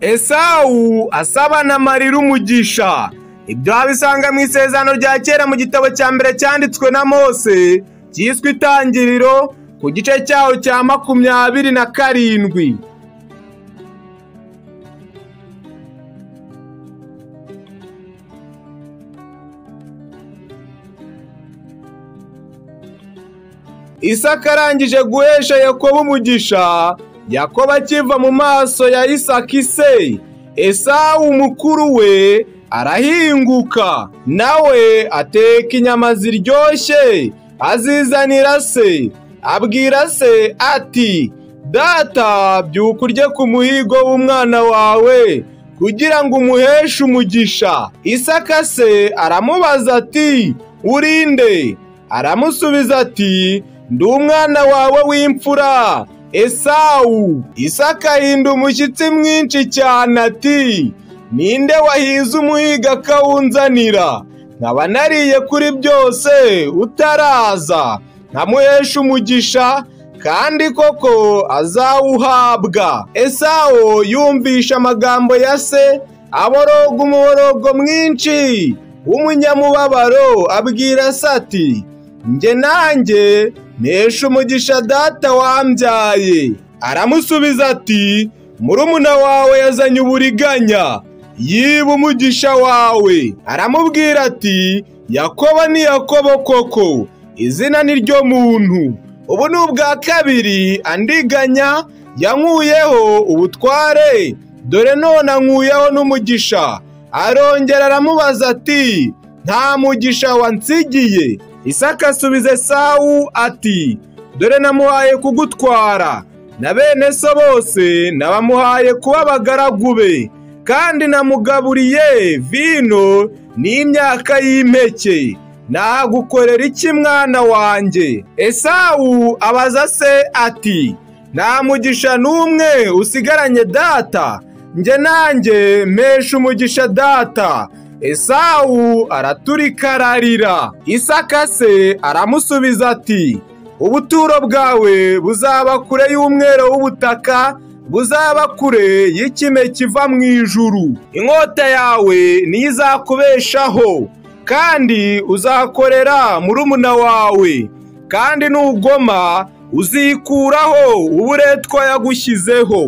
esawu asaba na marira umugisha ibyo wabisanga mu isezerano rya kera mu gitabo cya mbere cyanditswe na mose cyiswe itangiriro ku gice cyaho cya makumyabiri na karindwi isaka arangije guhesha yakobo umugisha yakobo akiva mu maso ya isaka se esawu mukuru we arahinguka nawe ateka inyama ziryoshye azizanira se abwira se ati data byuka urye ku muhigo w'umwana wawe kugira ngo umuheshe umugisha isaka se aramubaza ati urinde aramusubiza ati ndi umwana wawe w'imfura esawu isaka ahinda umushyitsi mwinshi cyane ati ninde wahize umuhiga akawunzanira nkaba nariye kuri byose utaraza nkamuhesha umugisha kandi koko azawuhabwa esawu yumvisha amagambo ya se aboroga umuborogo mwinshi w'umunyamubabaro abwira se ati njye nanjye nesha umugisha data wambyaye aramusubiza ati murumuna wawe yazanye uburiganya yiba umugisha wawe aramubwira ati yakobo ni yakobo koko izina ni ryo muntu ubu ni ubwa kabiri andiganya yankuyeho ubutware dore none ankuyeho n'umugisha arongera aramubaza ati nta mugisha wansigiye isaka asubiza esawu ati dore namuhaye kugutwara na bene so bose nabamuhaye kuba abagaragu be kandi namugaburiye vino n'imyaka y'impeke nagukorera iki mwana wanjye esawu abaza se ati nta mugisha n'umwe usigaranye data njye nanjye mpesha umugisha data esawu araturika ararira isaka se aramusubiza ati ubuturo bwawe buzaba kure y'umwero w'ubutaka buzaba kure y'ikime kiva mu ijuru inkota yawe niyo izakubeshaho kandi uzakorera murumuna wawe kandi nugoma uzikuraho uburetwa yagushyizeho